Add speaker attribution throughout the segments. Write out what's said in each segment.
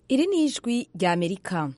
Speaker 1: iri ni ijwi rya amerika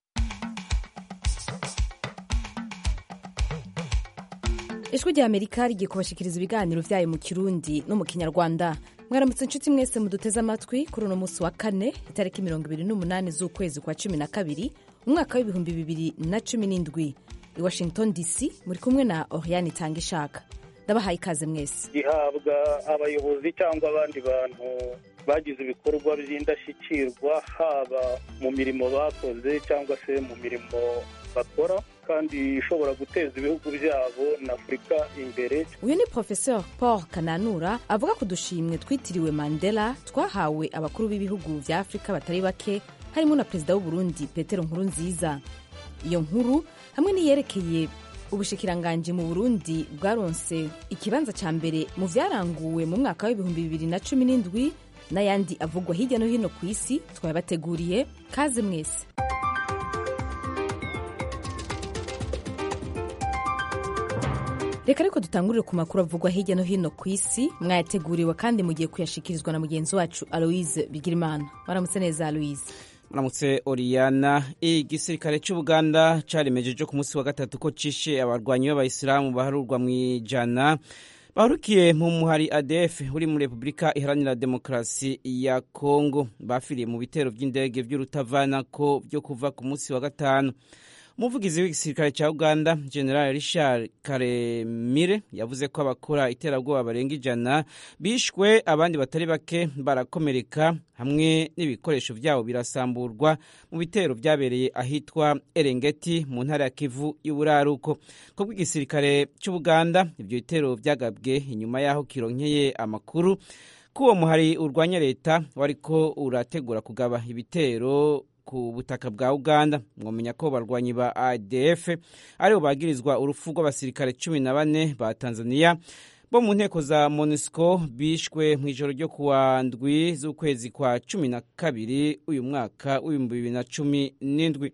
Speaker 1: ijwi rya amerika rigiye kubashikiriza ibiganiro vyayo mu kirundi no mu kinyarwanda mwaramutse inshuti mwese muduteze amatwi kuri uno munsi wa kane itariki mirongo ibiri n'umunani z'ukwezi kwa cumi na kabiri umwaka w'ibihumbi bibiri na cumi n'indwi i washington dc muri kumwe na oriane itanga ishaka ndabahaye ikaze mwese
Speaker 2: gihabwa abayobozi cyangwa abandi bantu bagize ibikorwa by'indashyikirwa haba mu mirimo bakoze cyangwa se mu mirimo bakora kandi ishobora guteza ibihugu byabo na afurika imbere
Speaker 1: uyu ni professeur paul kananura avuga ku dushimwe twitiriwe mandela twahawe abakuru b'ibihugu vya afurika batari bake harimo na perezida w'uburundi petero nkuru nziza iyo nkuru hamwe n'iyerekeye ubushikiranganji mu burundi bwaronse ikibanza ca mbere mu vyaranguwe mu mwaka w'ibihumbi bibiri na cumi n'indwi n'ayandi avugwa hirya no hino ku isi twabateguriye kaze mwese reka ariko dutangurire ku makuru avugwa hirya no hino ku isi mwayateguriwe kandi mugiye kuyashikirizwa na mugenzi wacu aloise bigirimana waramutse neza aloise
Speaker 3: muramutse oriyana igisirikare cy'ubuganda cyaremejeje ku munsi wa gatatu ko cishe abarwanyi b'abayisilamu baharurwa mu ijana baharukiye mu muhari adf uri muri repubulika iharanira demokarasi ya kongo bafiriye mu bitero by'indege by'urutavanako byo kuva ku munsi wa gatanu umuvugizi w'igisirikare cya uganda general richard karemire yavuze ko abakora iterabwoba barenga ijana bishwe abandi batari bake barakomereka hamwe n'ibikoresho byabo birasamburwa mu bitero byabereye ahitwa erengeti mu ntara ya kivu y'uburaruko ko bw'igisirikare cy'ubuganda ibyo bitero byagabwe inyuma y'aho kironkeye amakuru ko uwo muhari urwanya leta wariko urategura kugaba ibitero ku butaka bwa uganda mwamenya ko barwanyi ba adf aribo bagirizwa urupfu rw'abasirikare cumi na bane ba tanzania bo mu nteko za monusco bishwe mu ijoro ryo kuwa ndwi z'ukwezi kwa cumi na kabiri uyu mwaka w'ibihumbi bibiri na cumi n'indwi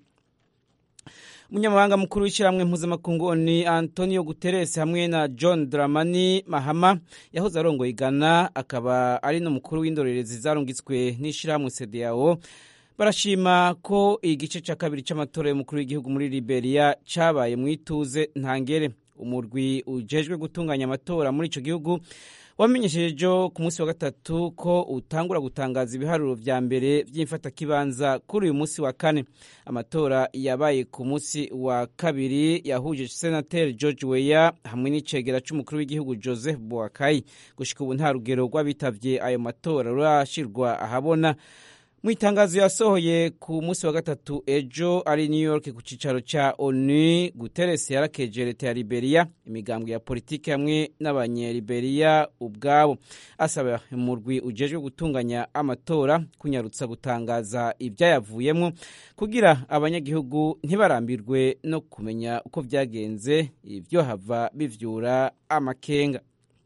Speaker 3: umunyamabanga mukuru w'ishyirahamwe mpuzamakungu ni antonio guterres hamwe na john dramani mahama yahoze arongoye igana akaba ari n'umukuru w'indorerezi zarungitswe n'ishyirahamwe cdao barashima ko igice cya kabiri cy'amatora y'umukuru w'igihugu muri liberia cyabaye mu ituze ntangere umurwi ujejwe gutunganya amatora muri icyo gihugu wamenyesheje ku munsi wa gatatu ko utangura gutangaza ibiharuro vya mbere vy'imfatakibanza kuri uyu munsi wa kane amatora yabaye ku munsi wa kabiri yahuje senateri george weya hamwe n'icegera c'umukuru w'igihugu joseph boakai gushika ubu nta rugero rw'abitavye ayo matora rurashirwa ahabona mu itangazo yasohoye ku munsi wa gatatu ejo ari new york ku cicaro ca onu guterres yarakeje leta ya liberia imigambwe ya politiki hamwe n'abanyaliberiya ubwabo asaba umurwi ujejwe gutunganya amatora kunyarutsa gutangaza ivyayavuyemwo kugira abanyagihugu ntibarambirwe no kumenya uko vyagenze ivyo hava bivyura amakenga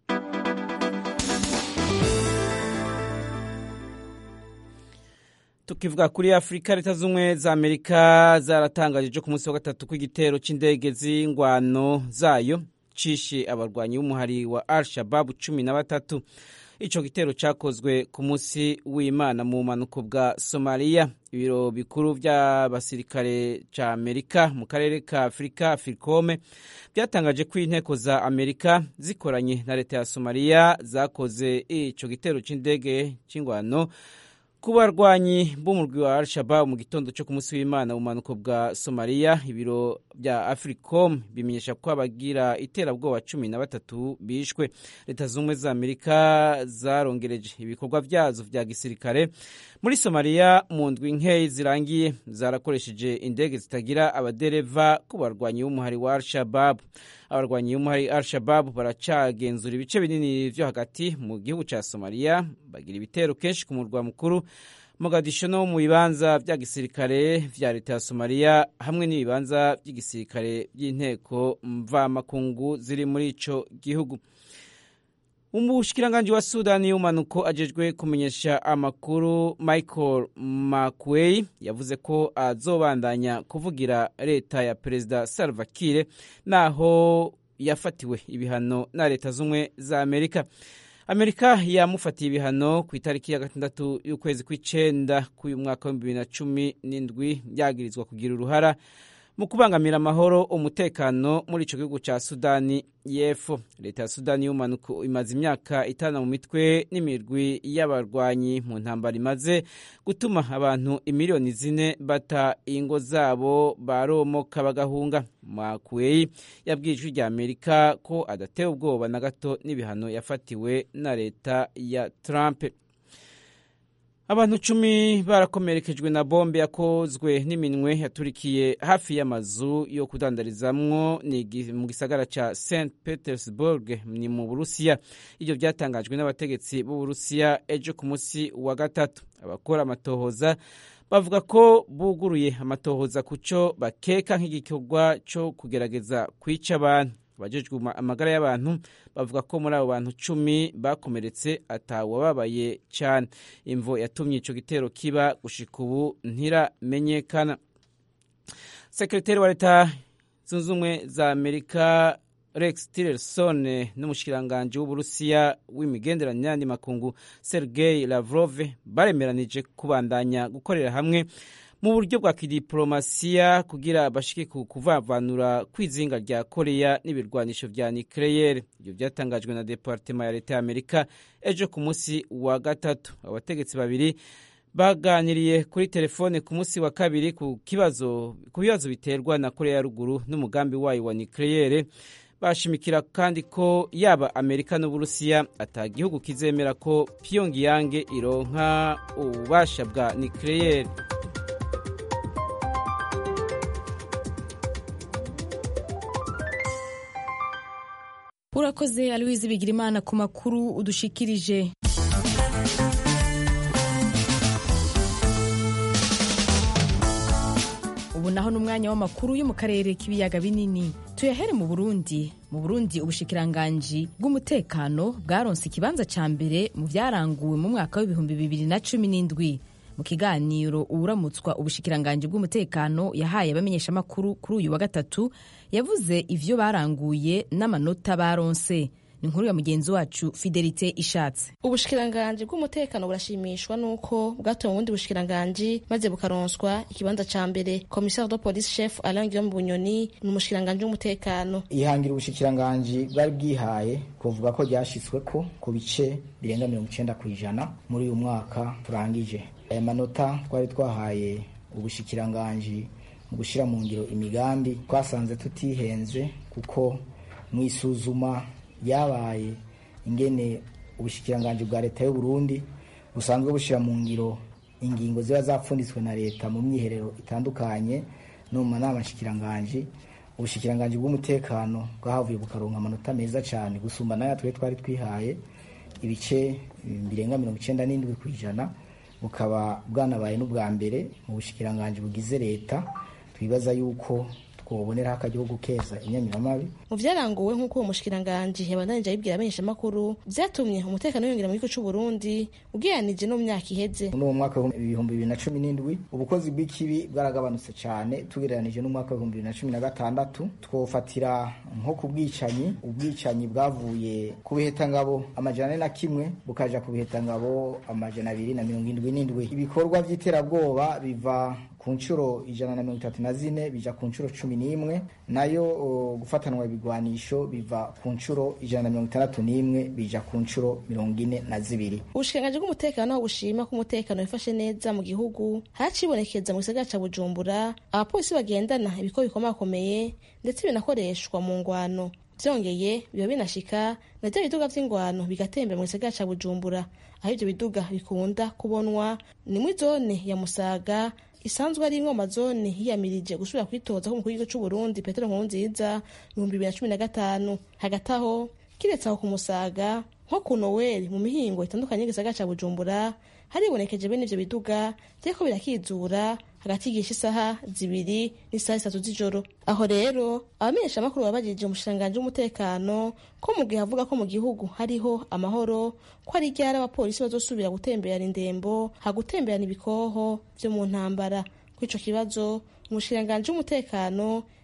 Speaker 3: tukivuga kuri afurika leta z'ubumwe za amerika zaratangaje ejo ku munsi wa gatatu ko igitero cy'indege z'ingwano zayo cishe abarwanyi b'umuhari wa al shababu cumi na batatu ico gitero cakozwe ku munsi w'imana mu bumanuko bwa somaliya ibiro bikuru vy'abasirikare ca amerika mu karere ka afurika afirikome byatangaje ko inteko za amerika zikoranye na leta ya somaliya zakoze ico gitero c'indege c'ingwano ku barwanyi b'umurwi wa al-shabab mu gitondo cyo ku munsi w'imana mu bumanuko bwa somaliya ibiro bya africom bimenyesha ko abagira iterabwoba cumi na batatu bishwe leta z'ubumwe za amerika zarongereje ibikorwa vyazo vya gisirikare muri somaliya mu ndwi nkeyi zirangiye zarakoresheje indege zitagira abadereva ku barwanyi b'umuhari wa al-shabab abarwanyi b'umuhari al-shabab baracagenzura ibice binini vyo hagati mu gihugu ca somaliya bagira ibitero kenshi ku murwa mukuru mogadisho no mu bibanza vya gisirikare vya leta ya somaliya hamwe n'ibibanza vy'igisirikare vy'inteko mvamakungu ziri muri ico gihugu umushikiranganji wa sudani y'umanuko ajejwe kumenyesha amakuru michael makwey yavuze ko azobandanya kuvugira leta ya perezida salva kiir naho yafatiwe ibihano na leta z'ubumwe za amerika amerika yamufatiye ibihano ku itariki ya gatandatu y'ukwezi kw'icenda k'uyu mwaka w'ibihumbi bibiri na cumi n'indwi yagirizwa kugira uruhara mu kubangamira amahoro umutekano muri ico gihugu ca sudani y'epfo leta ya sudani y'umanuko imaze imyaka itana mu mitwe n'imirwi y'abarwanyi mu ntambara imaze gutuma abantu imiliyoni zine bata ingo zabo baromoka bagahunga makuweyi yabwiye ijwi rya amerika ko adatewe ubwoba na gato n'ibihano yafatiwe na leta ya trump abantu cumi barakomerekejwe na bombe yakozwe n'iminwe yaturikiye hafi y'amazu yo kudandarizamwo mu gisagara ca st petersburg ni mu burusiya ibyo byatangajwe n'abategetsi b'uburusiya ejo ku munsi wa gatatu abakora amatohoza bavuga ko buguruye amatohoza ku cyo bakeka nk'igikorwa cyo kugerageza kwica abantu abajejwe amagara y'abantu bavuga ko muri abo bantu cumi bakomeretse atawababaye cyane imvo yatumye ico gitero kiba gushika ubu ntiramenyekana sekreteri wa leta zunze ubumwe za amerika rex tillerson n'umushikiranganji w'uburusiya w'imigenderanire n'andi makungu sergei lavrov baremeranije kubandanya gukorera hamwe mu buryo bwa kidiplomasiya kugira bashike ku kuvavanura kw'izinga rya koreya n'ibirwanisho vya nucleaire ibyo byatangajwe na departema ya leta ya amerika ejo ku munsi wa gatatu abategetsi babiri baganiriye kuri telefone ku munsi wa kabiri ku kibazo ku bibazo biterwa na koreya ya ruguru n'umugambi wayo wa nucleaire bashimikira kandi ko yaba amerika n'uburusiya ata gihugu kizemera ko pyongyang ironka ububasha bwa nucleaire
Speaker 1: urakoze aloise bigirimana ku makuru udushikirije ubu naho n'umwanya w'amakuru yo mu karere k'ibiyaga binini tuyahere mu burundi mu burundi ubushikiranganji bw'umutekano bwaronse ikibanza ca mbere mu vyaranguwe mu mwaka w'ibihumbi bibiri na cumi n'indwi mu kiganiro uwuramutswa ubushikiranganji bw'umutekano yahaye abamenyeshamakuru kuri uyu wa gatatu yavuze ivyo baranguye n'amanota baronse ni inkuru ya mugenzi wacu fidelite ishatse
Speaker 4: ubushikiranganji bw'umutekano burashimishwa n'uko bwatowe mu bundi bushikiranganji maze bukaronswa ikibanza ca mbere komisari de police chef alain guillaume bunyoni ni umushikiranganji w'umutekano
Speaker 5: ihangira ubushikiranganji bwari bwihaye kuvuga ko ryashitsweko ku bice birenga mirongo icenda ku ijana muri uyu mwaka turangije aya manota twari twahaye ubushikiranganji mu gushyira mu ngiro imigambi twasanze tutihenze kuko mu isuzuma ryabaye ingene ubushikiranganji bwa leta y'u Burundi busanzwe bushyira mu ngiro ingingo ziba zapfunditswe na leta mu myiherero itandukanye no mu manama nshikiranganji ubushikiranganji bw'umutekano bwahavuye bukaronka amanota meza cyane gusumba nayo twe twari twihaye ibice birenga mirongo icenda n'indwi ku ijana bukaba bwanabaye n'ubwa mbere mu bushikiranganji bugize leta twibaza yuko twoboneraho akagihugu keza inyamiramabi
Speaker 4: mu vyaranguwe nk'uko uwo mushikiranganji yabandanije abibwira abamenyeshamakuru vyatumye umutekano wiyongera mu gihugu c'u Burundi ugereranije no mu myaka iheze
Speaker 5: muri uwo mwaka w'ibihumbi bibiri na cumi n'indwi ubukozi bw'ikibi bwaragabanutse cyane tugereranije n'umwaka w'ibihumbi bibiri na cumi na gatandatu twofatira nko ku bwicanyi ubwicanyi bwavuye ku bihetangabo amajana ane na kimwe bukaja ku bihetangabo amajana abiri na mirongo indwi n'indwi ibikorwa vy'iterabwoba biva ku nshuro ijana na mirongo itatu na zine bija ku nshuro cumi n'imwe nayo uh, gufatanwa ibigwanisho biva ku nshuro ijana na mirongo itandatu n'imwe bija ku nshuro mirongo ine na zibiri
Speaker 4: ubushikiranganji bw'umutekano aho bushima ko umutekano wifashe neza mu gihugu hacibonekeza mu gisagara ca bujumbura abapolisi bagendana ibiko bikomakomeye ndetse binakoreshwa mu ngwano vyongeye biba binashika na vya biduga vy'ingwano bigatembera mu gisagara ca bujumbura aho ivyo biduga bikunda kubonwa ni muri zone ya musaga isanzwe ari imwe mu mazone yiyamirije gusubira kwitoza k'umukuru w'igihugu c'u Burundi Petero Nkurunziza ibihumbi bibiri na cumi na gatanu hagati aho kiretse aho ku Musaga nko ku Noweli mu mihingo itandukanye y'igisagara ca Bujumbura haribonekeje bene ivyo biduga vyariko birakizura hagati y'igihe isaha zibiri n'isaha zitatu z'ijoro aho rero abamenyeshamakuru babajije umushikiranganji w'umutekano ko mu gihe avuga ko mu gihugu hariho amahoro ko ari ryari abapolisi bazosubira gutemberana indembo hagutemberana ibikoho vyo mu ntambara kuri ico kibazo umushikiranganji w'umutekano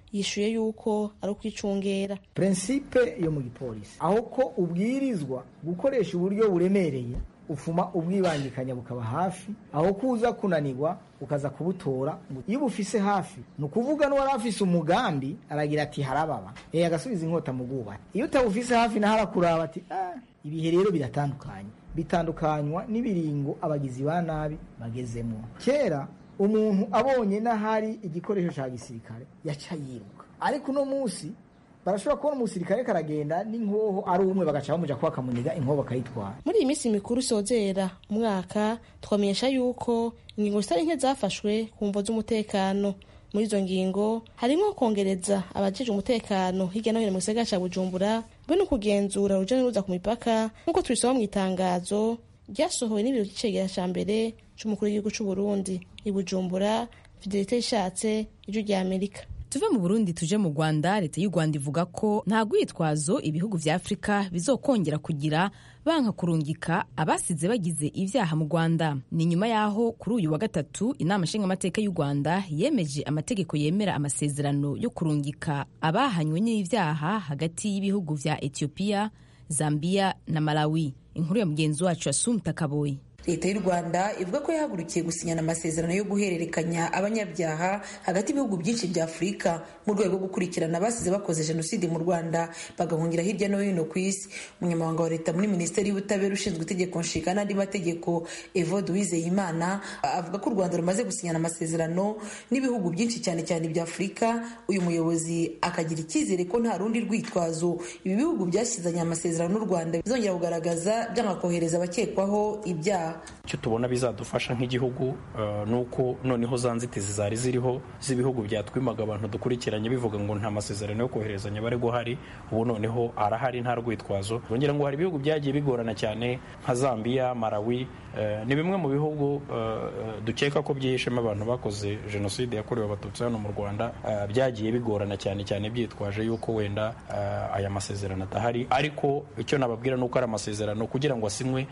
Speaker 4: yishuye yuko ari ukwicungera
Speaker 5: prinsipe yo mu gipolisi aho ko ubwirizwa gukoresha uburyo buremereye ufuma ubwibangikanya bukaba hafi aho kuza kunanirwa ukaza kubutora iyo ubufise hafi ni ukuvuga n'uwari afise umugambi aragira ati harababa eh agasubiza inkota mu bwubahane iyo utabufise hafi naho arakuraba ati ah, ibihe rero biratandukanye bitandukanywa n'ibiringo abagizi ba nabi bagezemo kera umuntu abonye n'ahari igikoresho cya gisirikare yaca yiruka ariko uno munsi barashobora kubona umusirikare karagenda n'inkoho ari umwe bagaca bamuja kuba bakamuniga inkoho bakayitwara
Speaker 4: muri iyi minsi mikuru isozera umwaka twamenyesha yuko ingingo zitari nke zafashwe ku mvo z'umutekano muri izo ngingo harimo kongereza abajejwe umutekano hirya no hino mu gisagara ca bujumbura be no kugenzura uruja n'uruza ku mipaka nk'uko tubisoma mu itangazo ryasohowe n'ibiro vy'icegera ca mbere c'umukuru w'igihugu c'uburundi i bujumbura fidelite ishatse ijwi rya amerika
Speaker 1: tuve mu burundi tuje mu rwanda leta y'u rwanda ivuga ko nta rwitwazo ibihugu vya afurika bizokongera kugira banka kurungika abasize bagize ibyaha mu rwanda ni nyuma y'aho kuri uyu wa gatatu inama nshingamateka y'u rwanda yemeje amategeko yemera amasezerano yo kurungika abahanywe n'ibyaha hagati y'ibihugu vya etiyopiya zambia na malawi inkuru ya mugenzi wacu asumta kaboyi
Speaker 6: leta y'u rwanda ivuga ko yahagurukiye gusinyana amasezerano yo guhererekanya abanyabyaha hagati y'ibihugu byinshi bya afurika mu rwego rwo gukurikirana abasize bakoze jenoside mu rwanda bagahungira hirya no hino ku isi umunyamabanga wa leta muri minisiteri y'ubutabera ushinzwe itegeko nshinga n'andi mategeko evode uwizeyimana avuga ko u rwanda rumaze gusinyana amasezerano n'ibihugu byinshi cyane cyane bya afurika uyu muyobozi akagira icyizere ko nta rundi rwitwazo ibi bihugu byashyizanye amasezerano n'u rwanda bizongera kugaragaza byanga kohereza abakekwaho ibyaha
Speaker 7: icyo tubona bizadufasha nk'igihugu ni uko noneho za nzitizi zari ziriho z'ibihugu byatwimaga abantu dukurikiranye bivuga ngo nta masezerano yo koherezanya bari guhari ubu noneho arahari nta rwitwazo bongera ngo hari ibihugu byagiye bigorana cyane nka zambia malawi ni bimwe mu bihugu dukeka ko byihishemo abantu bakoze jenoside yakorewe abatutsi hano mu rwanda byagiye bigorana cyane cyane byitwaje yuko wenda aya masezerano adahari ariko icyo nababwira ni uko ari amasezerano kugira ngo asinywe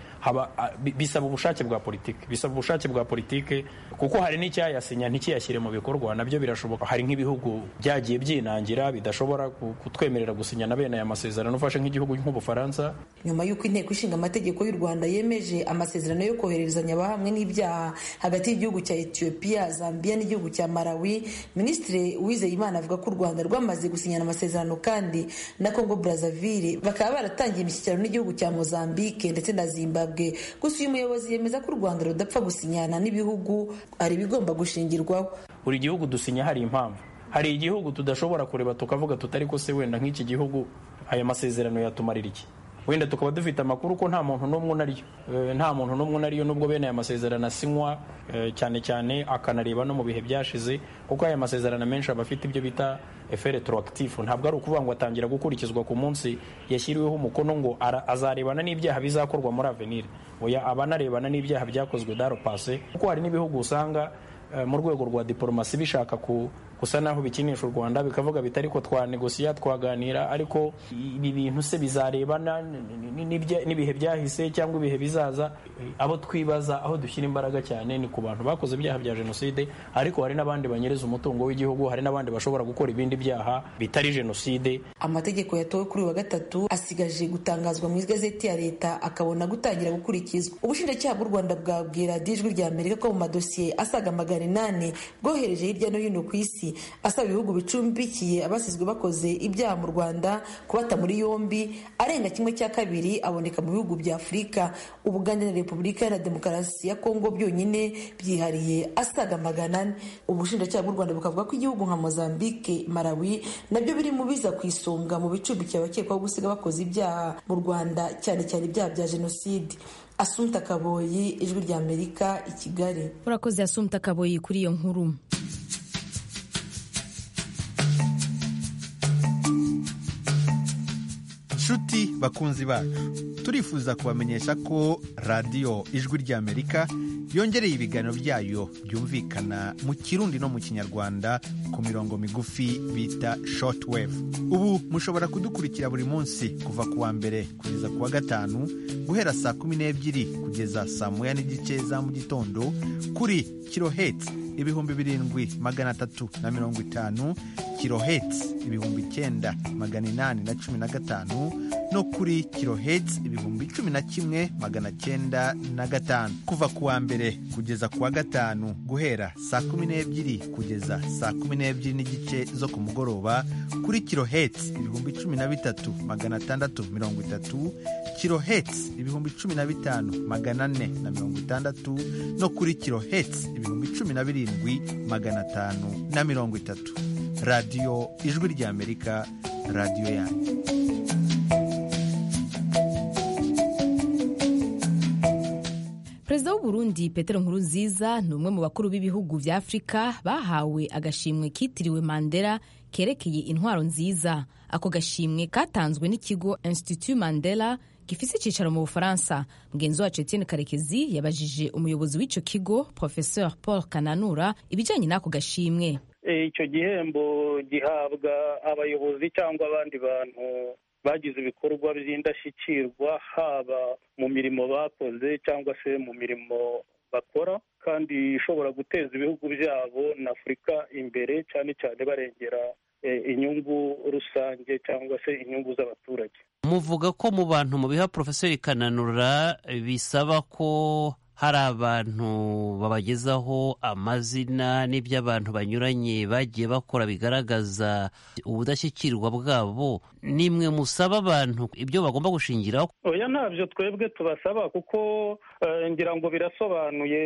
Speaker 7: bisaba ubushake bwa politiki bisaba ubushake bwa politiki kuko hari n'icyayasinya ntikiyashyire mu bikorwa nabyo birashoboka hari nk'ibihugu byagiye byinangira bidashobora kutwemerera gusinya na bene aya masezerano ufashe nk'igihugu nk'ubufaransa
Speaker 6: nyuma y'uko inteko ishinga amategeko y'u rwanda yemeje amasezerano yo kohererezanya abahamwe n'ibyaha hagati y'igihugu cya etiyopiya zambia n'igihugu cya malawi minisitiri uwizeyimana avuga ko u rwanda rwamaze gusinyana amasezerano kandi na congo brazzaville bakaba baratangiye imishyikirano n'igihugu cya mozambique ndetse na zimbabwe gusa uyu muyobozi yemeza ko u rwanda rudapfa gusinyana n'ibihugu hari ibigomba gushingirwaho
Speaker 7: buri gihugu dusinya hari impamvu hari igihugu tudashobora kureba tukavuga tutari ko se wenda nk'iki gihugu aya masezerano yatumarira iki wenda tukaba dufite amakuru ko nta muntu n'umwe unariyo nta muntu n'umwe unariyo nubwo bene aya masezerano asinywa cyane cyane akanareba no mu bihe byashize kuko aya masezerano menshi aba afite ibyo bita efe retroactive ntabwo ari ukuvuga ngo atangira gukurikizwa ku munsi yashyiriweho umukono ngo azarebana n'ibyaha bizakorwa muri avenir oya aba anarebana n'ibyaha byakozwe daro pase kuko hari n'ibihugu usanga mu rwego rwa diporomasi bishaka ku gusa naho bikinisha u rwanda bikavuga biti ariko twanegosiya twaganira ariko ibi bintu se bizarebana n'ibihe byahise cyangwa ibihe bizaza abo twibaza aho dushyira imbaraga cyane ni ku bantu bakoze ibyaha bya jenoside ariko hari n'abandi banyereza umutungo w'igihugu hari n'abandi bashobora gukora ibindi byaha bitari jenoside
Speaker 6: amategeko yatowe kuri wa gatatu asigaje gutangazwa mu igazeti ya leta akabona gutangira gukurikizwa ubushinjacyaha bw'u rwanda bwabwira ijwi rya amerika ko mu madosiye asaga magana inani bwohereje hirya no hino ku isi asaba ibihugu bicumbikiye abasizwe bakoze ibyaha mu rwanda kubata muri yombi arenga kimwe cya kabiri aboneka mu bihugu bya afurika ubugande na repubulika iharanira demokarasi ya kongo byonyine byihariye asaga magana ane ubushinjacyaha bw'u rwanda bukavuga ko igihugu nka mozambique malawi nabyo biri mu biza ku isonga mu bicumbikiye abakekwaho gusiga bakoze ibyaha mu rwanda cyane cyane ibyaha bya jenoside asumta kaboyi ijwi rya amerika i kigali
Speaker 1: urakoze asumta kaboyi kuri iyo nkuru
Speaker 8: nshuti bakunzi bacu turifuza kubamenyesha ko radiyo ijwi ry'amerika yongereye ibiganiro byayo byumvikana mu kirundi no mu kinyarwanda ku mirongo migufi bita shortwave ubu mushobora kudukurikira buri munsi kuva ku wa mbere kugeza ku wa gatanu guhera saa kumi n'ebyiri kugeza saa moya n'igice za mu gitondo kuri kiloheti ibihumbi birindwi magana atatu na mirongo itanu kiloheti ibihumbi icyenda magana inani na cumi na gatanu no kuri kiloheti ibihumbi cumi na kimwe magana cyenda na gatanu kuva ku wa mbere kugeza ku wa gatanu guhera saa kumi n'ebyiri kugeza saa kumi n'ebyiri n'igice zo ku mugoroba kuri kiloheti ibihumbi cumi na bitatu magana atandatu mirongo itatu kiloheti ibihumbi cumi na bitanu magana ane na mirongo itandatu no kuri kiloheti ibihumbi cumi na birindwi magana atanu na mirongo itatu radiyo ijwi ry'amerika radiyo yanyu
Speaker 1: perezida w'uburundi petero nkurunziza ni umwe mu bakuru b'ibihugu vya afurika bahawe agashimwe kitiriwe mandela kerekeye intwaro nziza ako gashimwe katanzwe n'ikigo institut mandela gifise icicaro mu bufaransa mugenzi wacu etienne karekezi yabajije umuyobozi w'ico kigo professeur paul kananura ibijanye n'ako gashimwe
Speaker 2: icyo gihembo gihabwa abayobozi cyangwa abandi bantu bagize ibikorwa by'indashyikirwa haba mu mirimo bakoze cyangwa se mu mirimo bakora kandi ishobora guteza ibihugu byabo na afurika imbere cyane cyane barengera inyungu rusange cyangwa se inyungu z'abaturage
Speaker 9: muvuga ko mu bantu mu biha porofeseri kananura bisaba ko hari abantu babagezaho amazina n'iby'abantu banyuranye bagiye bakora bigaragaza ubudashyikirwa bwabo nimwe musaba abantu ibyo bagomba gushingiraho
Speaker 2: oya ntabyo twebwe tubasaba kuko ngira ngo birasobanuye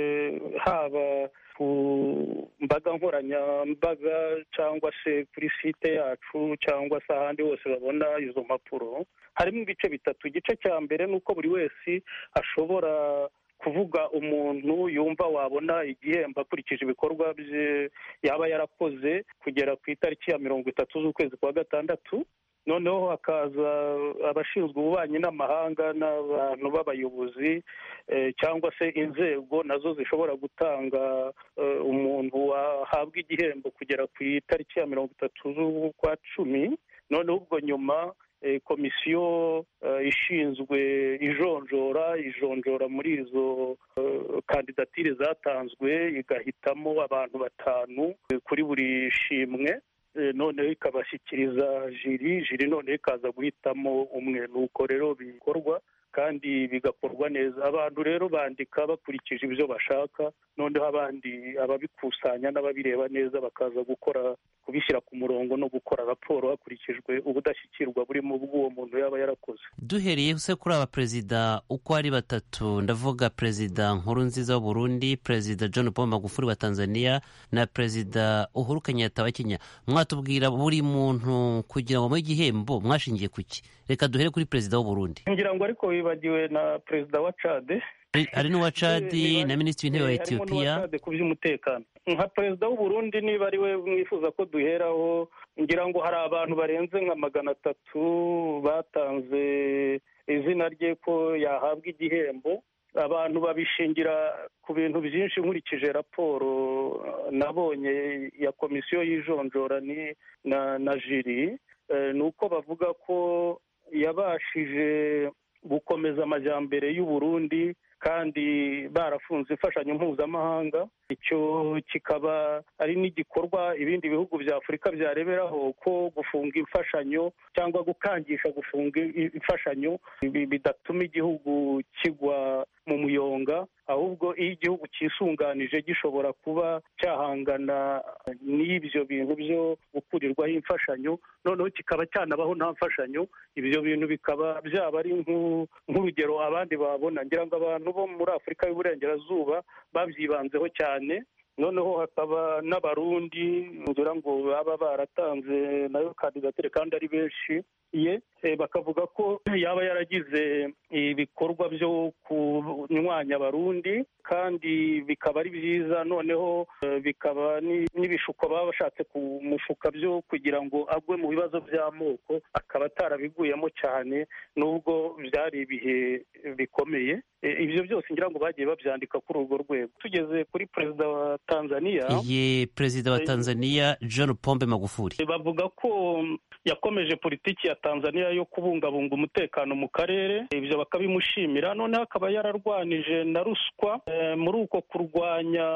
Speaker 2: haba ku mbaga nkoranyambaga cyangwa se kuri site yacu cyangwa se ahandi hose babona izo mpapuro harimo ibice bitatu igice cya mbere ni uko buri wese ashobora kuvuga umuntu yumva wabona igihembo akurikije ibikorwa bye yaba yarakoze kugera ku itariki ya mirongo itatu z'ukwezi kwa gatandatu noneho hakaza abashinzwe ububanyi n'amahanga n'abantu b'abayobozi cyangwa se inzego nazo zishobora gutanga umuntu wahabwa igihembo kugera ku itariki ya mirongo itatu z'ukwa cumi noneho ubwo nyuma komisiyo ishinzwe ijonjora ijonjora muri izo kandidatire zatanzwe igahitamo abantu batanu kuri buri shimwe noneho ikabashyikiriza jiri jiri noneho ikaza guhitamo umwe nuko rero bikorwa kandi bigakorwa neza abantu rero bandika bakurikije ibyo bashaka noneho abandi ababikusanya n'ababireba neza bakaza gukora kubishyira ku murongo no gukora raporo hakurikijwe ubudashyikirwa burimo bw'uwo muntu yaba yarakoze
Speaker 9: duhereye se kuri aba perezida uko ari batatu ndavuga perezida nkuru nziza Burundi perezida john paul magufuli wa tanzania na perezida uhuru kenyatta wa kenya mwatubwira buri muntu kugira ngo muhe igihembo mwashingiye ku ki reka duhere kuri perezida Burundi
Speaker 2: ngira ngo ariko wibagiwe na perezida wa cade
Speaker 9: hari n'uwa cadi na minisitiri w'intebe wa etiyopiya
Speaker 2: ku by'umutekano nka perezida w'uburundi niba ari we mwifuza ko duheraho ngira ngo hari abantu barenze nka magana atatu batanze izina rye ko yahabwa igihembo abantu babishingira ku bintu byinshi nkurikije raporo nabonye ya komisiyo y'ijonjora na jiri ni uko bavuga ko yabashije gukomeza amajyambere y'uburundi kandi barafunze imfashanyo mpuzamahanga icyo kikaba ari n'igikorwa ibindi bihugu bya afurika byareberaho ko gufunga imfashanyo cyangwa gukangisha gufunga imfashanyo bidatuma igihugu kigwa mu muyonga ahubwo iyo igihugu cyisunganije gishobora kuba cyahangana n'ibyo bintu byo gukurirwaho imfashanyo noneho kikaba cyanabaho nta mfashanyo ibyo bintu bikaba byaba ari nk'urugero abandi babona ngira ngo abantu bo muri afurika y'uburengerazuba babyibanzeho cyane noneho hakaba n'abarundi ngira ngo baba baratanze nayo kandidatire kandi ari benshi ye bakavuga ko yaba yaragize ibikorwa byo kunywanya abarundi kandi bikaba ari byiza noneho bikaba n'ibishuko baba bashatse kumufuka byo kugira ngo agwe mu bibazo by'amoko akaba atarabiguyemo cyane nubwo byari ibihe bikomeye ibyo byose ngira ngo bagiye babyandika kuri urwo rwego tugeze kuri perezida wa tanzania
Speaker 9: iyi perezida wa tanzania john pombe magufuli
Speaker 2: bavuga ko yakomeje politiki ya tanzania yo kubungabunga umutekano mu karere ibyo bakabimushimira noneho akaba yararwanije na ruswa muri uko kurwanya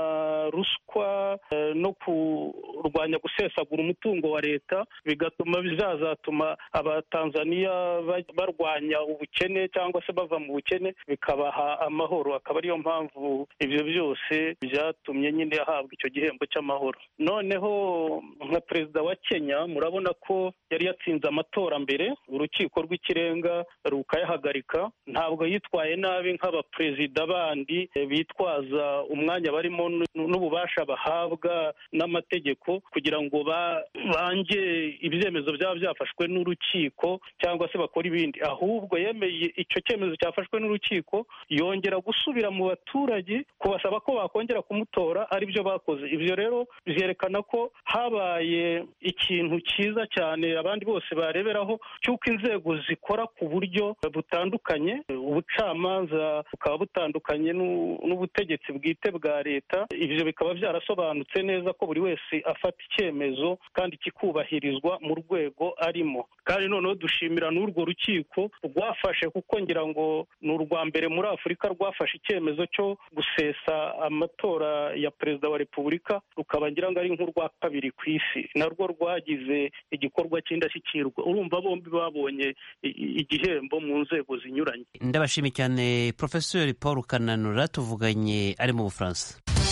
Speaker 2: ruswa no kurwanya gusesagura umutungo wa leta bigatuma bizazatuma abatanzaniya barwanya ubukene cyangwa se bava mu bukene bikabaha amahoro akaba ariyo mpamvu ibyo byose byatumye nyine ahabwa icyo gihembo cy'amahoro noneho nka perezida wa kenya murabona ko yari yatsinze amatora mbere urukiko rw'ikirenga rukayahagarika ntabwo yitwaye nabi nk'abaperezida bandi bitwaza umwanya barimo n'ububasha bahabwa n'amategeko kugira ngo bange ibyemezo byaba byafashwe n'urukiko cyangwa se bakora ibindi ahubwo yemeye icyo cyemezo cyafashwe n'urukiko yongera gusubira mu baturage kubasaba ko bakongera kumutora aribyo bakoze ibyo rero byerekana ko habaye ikintu cyiza cyane abandi bose bareberaho cy'uko inzego zikora ku buryo butandukanye ubucamanza bukaba butandukanye n'ubutegetsi bwite bwa leta ibyo bikaba byarasobanutse neza ko buri wese afata icyemezo kandi kikubahirizwa mu rwego arimo kandi noneho dushimira n'urwo rukiko rwafashe kuko ngira ngo ni urwa mbere muri afurika rwafashe icyemezo cyo gusesa amatora ya perezida wa repubulika rukaba ngira ngo ari nk'urwa kabiri ku isi narwo rwagize igikorwa cy'indashyikirwa urumva bombi babonye igihembo mu nzego zinyuranye
Speaker 9: ndabashimiye cyane porofesori paul kananura tuvuganye ari mu bufaransa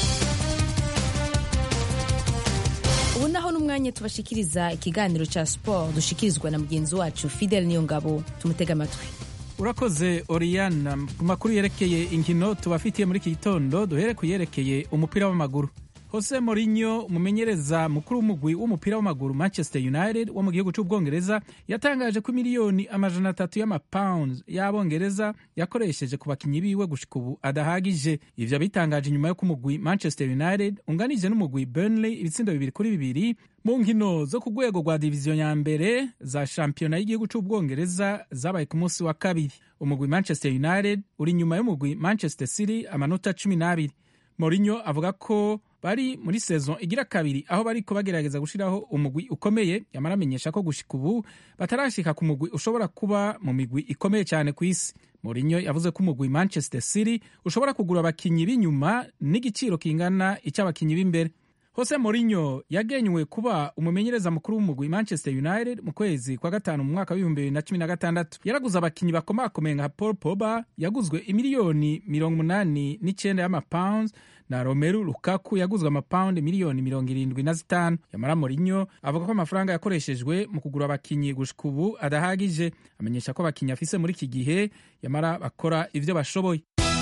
Speaker 1: ubu naho n'umwanya tubashikiriza ikiganiro cya siporo dushikirizwa na mugenzi wacu fidel niyongabo tumutega amatwi
Speaker 10: urakoze oriyana ku makuru yerekeye inkino tubafitiye muri iki gitondo duhere ku yerekeye umupira w'amaguru Jose Mourinho umumenyereza mukuru w'umugwi w'umupira w'amaguru Manchester United wo mu gihugu cy'ubwongereza yatangaje ko miliyoni amajana atatu y'amapounds y'abongereza yakoresheje ku bakinnyi biwe gushika ubu adahagije ivyo abitangaje nyuma yo ko umugwi Manchester United unganije n'umugwi Burnley ibitsindo bibiri kuri bibiri mu nkino zo ku rwego rwa diviziyo ya mbere za shampiyona y'igihugu cy'ubwongereza zabaye ku munsi wa kabiri umugwi Manchester United uri nyuma y'umugwi Manchester City amanota cumi n'abiri Mourinho avuga ko bari muri sezon igira kabiri aho bariko bagerageza gushiraho umugwi ukomeye yamara amenyesha ko gushika ubu batarashika ku mugwi ushobora kuba mu migwi ikomeye cyane ku isi Mourinho yavuze ko umugwi Manchester City ushobora kugura abakinyi b'inyuma n'igiciro kingana icy'abakinyi b'imbere Jose Mourinho yagenywe kuba umumenyereza mukuru w'umugwi Manchester United mu kwezi kwa gatanu mu mwaka w'ibihumbi bibiri na cumi na gatandatu yaraguze abakinyi bakomakomeye nka Paul Pogba yaguzwe imiliyoni mirongo umunani n'icyenda y'amapounds na Romelu Lukaku yaguzwe amapawundi miliyoni mirongo irindwi na zitanu yamara Mourinho avuga ko amafaranga yakoreshejwe mu kugura abakinyi gushika ubu adahagije amenyesha ko abakinyi afise muri iki gihe yamara bakora ivyo bashoboye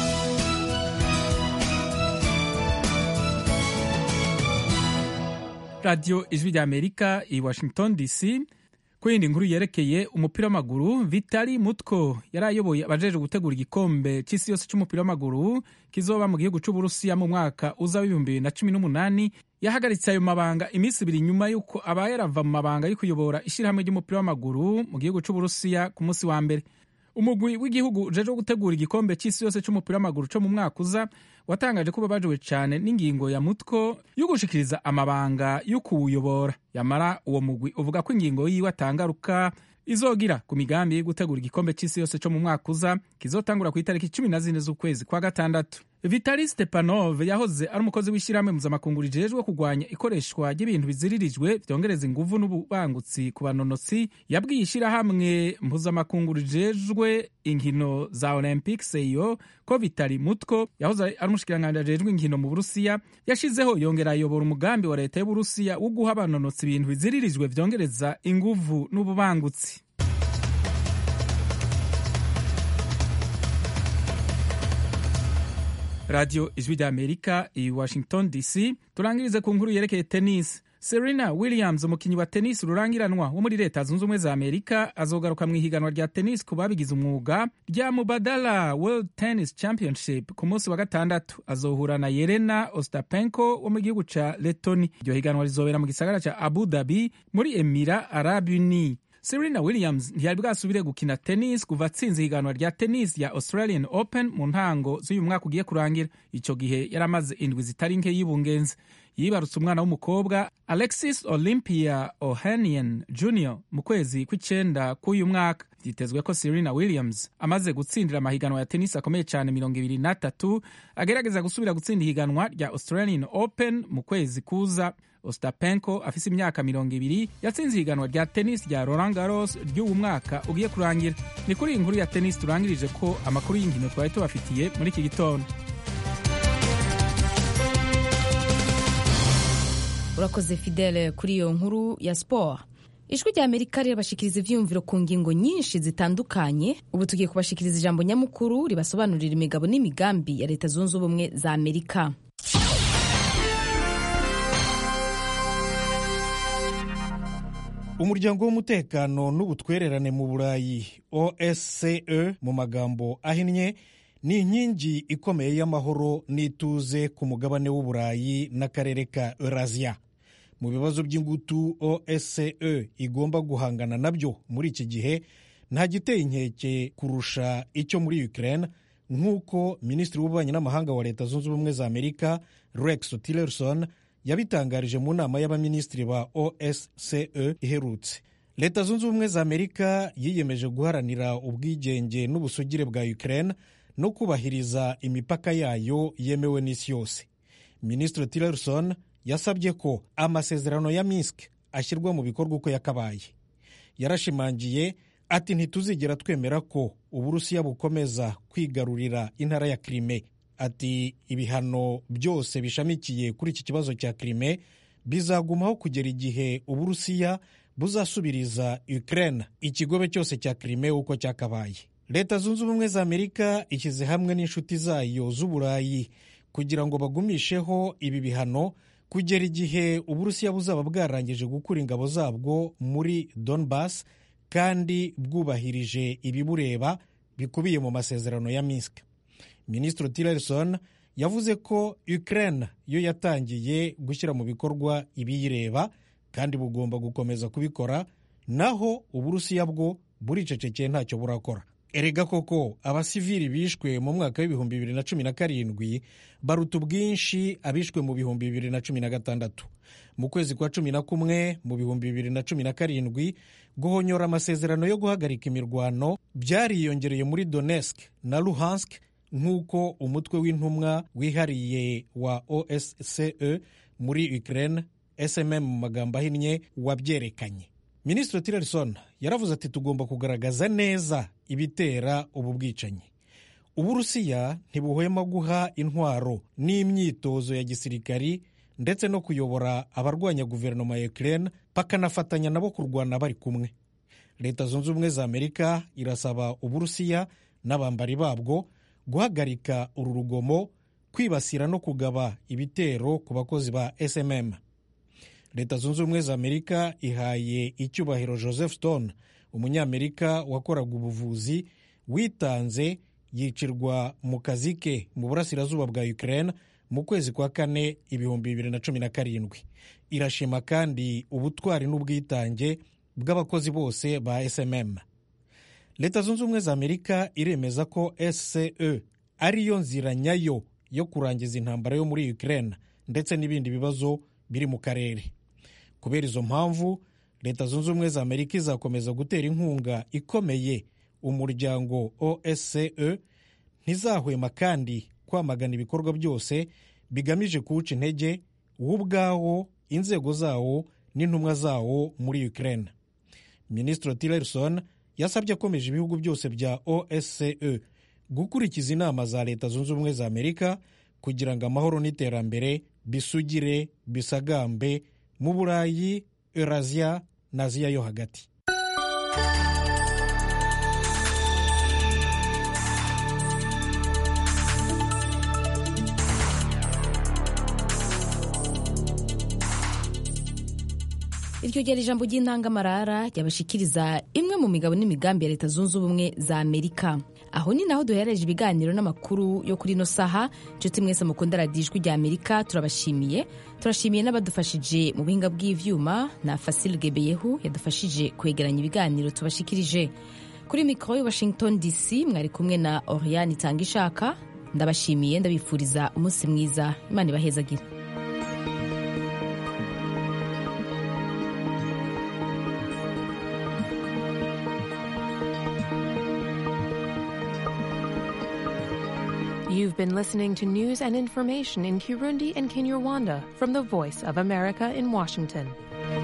Speaker 10: radiyo ijwi rya amerika i washington dc ku yindi nkuru yerekeye umupira w'amaguru vitali mutko yari ayoboye abajejwe gutegura igikombe cy'isi yose cy'umupira w'amaguru kizoba mu gihugu cy'uburusiya mu mwaka uza w'ibihumbi bibiri na cumi n'umunani yahagaritse ayo mabanga iminsi ibiri nyuma y'uko aba yarava mu mabanga yo kuyobora ishyirahamwe ry'umupira w'amaguru mu gihugu cy'uburusiya ku munsi wa mbere umugwi w'igihugu ujejwe gutegura igikombe cy'isi yose cy'umupira w'amaguru cyo mu mwaka uza watangaje ko babajiwe cyane n'ingingo ya mutwo yo gushikiriza amabanga yo kuwuyobora yamara uwo mugwi uvuga ko ingingo yiwe atangaruka izogira ku migambi yo gutegura igikombe cy'isi yose cyo mu mwaka uza kizotangura ku itariki cumi na zine z'ukwezi kwa gatandatu vitali stepanov yahoze ari umukozi w'ishyirahamwe mpuzamakungu rijejwe kurwanya ikoreshwa ry'ibintu biziririjwe byongereza inguvu n'ububangutsi ku banonotsi yabwiye ishyirahamwe mpuzamakungu rijejwe inkino za olympic seyo ko vitali mutko yahoze ari umushikiranganji ajejwe inkino mu burusiya yashizeho yongera ayobora umugambi wa leta y'uburusiya wo guha abanonotsi ibintu biziririjwe byongereza inguvu n'ububangutsi radiyo ijwi rya amerika i washington dc turangirize ku nkuru yerekeye tennis serena williams umukinnyi wa tennis rurangiranwa wo muri leta zunze ubumwe za amerika azogaruka mu ihiganwa rya tennis ku babigize umwuga rya mubadala world tennis championship ku munsi wa gatandatu azohura na yerena ostapenko wo mu gihugu ca letoni iryo higanwa rizobera mu gisagara ca abu dhabi muri emira arabi uni serena williams ntiyari bwasubire gukina tennis kuva atsinze ihiganwa rya tennis ya australian open mu ntango z'uyu mwaka ugiye kurangira icyo gihe yari amaze indwi zitari nke y'ibungenzi yibarutse umwana w'umukobwa alexis olympia ohanian jr mu kwezi kw'icenda k'uyu mwaka byitezwe ko serena williams amaze gutsindira amahiganwa ya tennis akomeye cyane mirongo ibiri n'atatu agerageza gusubira gutsinda ihiganwa rya australian open mu kwezi kuza ostapenko afise imyaka mirongo ibiri yatsinze ihiganwa rya tennis rya roland garros ry'uwu mwaka ugiye kurangira ni kuri iyi nkuru ya tennis turangirije ko amakuru y'inkino twari tubafitiye muri iki gitondo
Speaker 1: urakoze fidele kuri iyo nkuru ya siporo ijwi rya amerika rirabashikiriza ibyiyumviro ku ngingo nyinshi zitandukanye ubu tugiye kubashikiriza ijambo nyamukuru ribasobanurira imigabo n'imigambi ya leta zunze ubumwe za amerika
Speaker 11: umuryango w'umutekano n'ubutwererane mu burayi osce mu magambo ahinnye ni inkingi ikomeye y'amahoro n'ituze ku mugabane w'uburayi n'akarere ka eurasia mu bibazo by'ingutu osce igomba guhangana nabyo muri iki gihe nta giteye inkeke kurusha icyo muri ukraine nk'uko minisitiri w'ububanyi n'amahanga wa leta zunze ubumwe za amerika rex tillerson yabitangarije mu nama y'abaminisitiri ba osce iherutse leta zunze ubumwe za amerika yiyemeje guharanira ubwigenge n'ubusugire bwa ukraine no kubahiriza imipaka yayo yemewe n'isi yose minisitiri tillerson yasabye ko amasezerano ya minsk ashyirwa mu bikorwa uko yakabaye yarashimangiye ati ntituzigera twemera ko uburusiya bukomeza kwigarurira intara ya krime ati ibihano byose bishamikiye kuri iki kibazo cya krime bizagumaho kugera igihe uburusiya buzasubiriza ukraine ikigobe cyose cya krime uko cyakabaye leta zunze ubumwe za amerika ishyize hamwe n'inshuti zayo z'uburayi kugira ngo bagumisheho ibi bihano kugera igihe uburusiya buzaba bwarangije gukura ingabo zabwo muri donbas kandi bwubahirije ibibureba bikubiye mu masezerano ya minsk minisitiri tillerson yavuze ko ukraine yo yatangiye gushyira mu bikorwa ibiyireba kandi bugomba gukomeza kubikora naho uburusiya bwo buricecekeye ntacyo burakora erega koko abasivili bishwe mu mwaka w'ibihumbi bibiri na cumi na karindwi baruta ubwinshi abishwe mu bihumbi bibiri na cumi na gatandatu mu kwezi kwa cumi na kumwe mu bihumbi bibiri na cumi na karindwi guhonyora amasezerano yo guhagarika imirwano byariyongereye muri donetsk na luhansk nk'uko umutwe w'intumwa wihariye wa osce muri ukraine smm mu magambo ahinnye wabyerekanye minisitiri tillerson yaravuze ati tugomba kugaragaza neza ibitera ubu bwicanyi uburusiya ntibuhwema guha intwaro n'imyitozo ya gisirikari ndetse no kuyobora abarwanya guverinoma ya ukraine bakanafatanya nabo kurwana bari kumwe leta zunze ubumwe za amerika irasaba uburusiya n'abambari babwo guhagarika uru rugomo kwibasira no kugaba ibitero ku bakozi ba smm leta zunze ubumwe za amerika ihaye icyubahiro joseph stone umunyamerika wakoraga ubuvuzi witanze yicirwa mu kazi ke mu burasirazuba bwa ukraine mu kwezi kwa kane ibihumbi bibiri na cumi na karindwi irashima kandi ubutwari n'ubwitange bw'abakozi bose ba smm leta zunze ubumwe za amerika iremeza ko sce ariyo nzira nyayo yo kurangiza intambara yo muri ukraine ndetse n'ibindi bibazo biri mu karere kubera izo mpamvu leta zunze ubumwe za amerika izakomeza gutera inkunga ikomeye umuryango osce ntizahwema kandi kwamagana ibikorwa byose bigamije kuwuca intege wo ubwawo inzego zawo n'intumwa zawo muri ukraine minisitiri tillerson yasabye akomeje ibihugu byose bya osce gukurikiza inama za leta zunze ubumwe za amerika kugira ngo amahoro n'iterambere bisugire bisagambe mu burayi eurasia na aziya yo hagati
Speaker 1: iryo ryari ijambo ry'intangamarara ryabashikiriza imwe mu migabo n'imigambi ya leta zunze ubumwe za amerika aho ni naho duherereje ibiganiro n'amakuru yo kuri ino saha nshuti mwese mukunda radiyo ijwi rya amerika turabashimiye turashimiye n'abadufashije mu buhinga bw'ivyuma na fasil gebeyehu yadufashije kwegeranya ibiganiro tubashikirije kuri mikoro ya washington dc mwari kumwe na oriane itanga ishaka ndabashimiye ndabifuriza umunsi mwiza imana ibahezagire
Speaker 12: You've been listening to news and information in Kirundi and Kinyarwanda from the Voice of America in Washington.